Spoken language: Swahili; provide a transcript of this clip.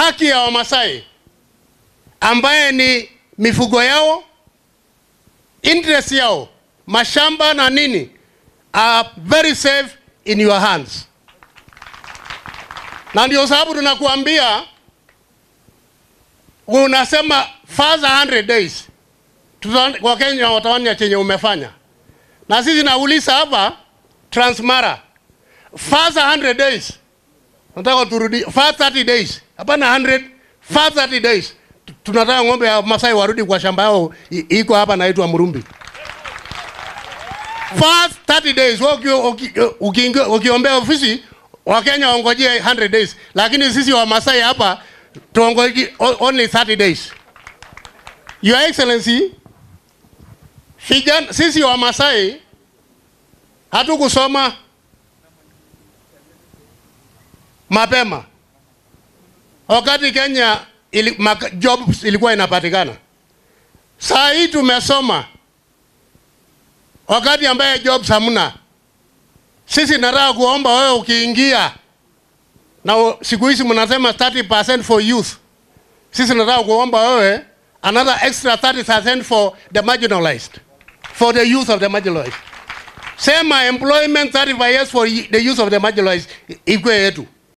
haki ya Wamasai ambaye ni mifugo yao, interest yao, mashamba na nini are very safe in your hands, na ndio sababu tunakuambia, unasema further 100 days Tuta- Wakenya wataona chenye umefanya, na sisi nauliza hapa Transmara, further 100 days nataka turudi fast 30 days, hapana 100, fast 30 days. Tu- Tunataka ng'ombe ya Masai warudi kwa shamba yao i- iko hapa naitwa Murumbi. Fast 30 days. Wewe uki- uki- ukiingia- ukiombea ofisi Wakenya waongojee 100 days, lakini sisi wa Masai hapa tuongoje o- only 30 days. Your Excellency, vijana sisi wa Masai hatukusoma mapema wakati Kenya ili, maka, jobs ilikuwa inapatikana. Saa hii tumesoma wakati ambaye jobs hamna. Sisi nataka kuomba wewe ukiingia na u- siku hizi mnasema 30% for youth. Sisi nataka kuomba wewe another extra 30% for the marginalized, for the youth of the marginalized. Sema employment 35 years for y- the youth of the marginalized i- ikwe yetu.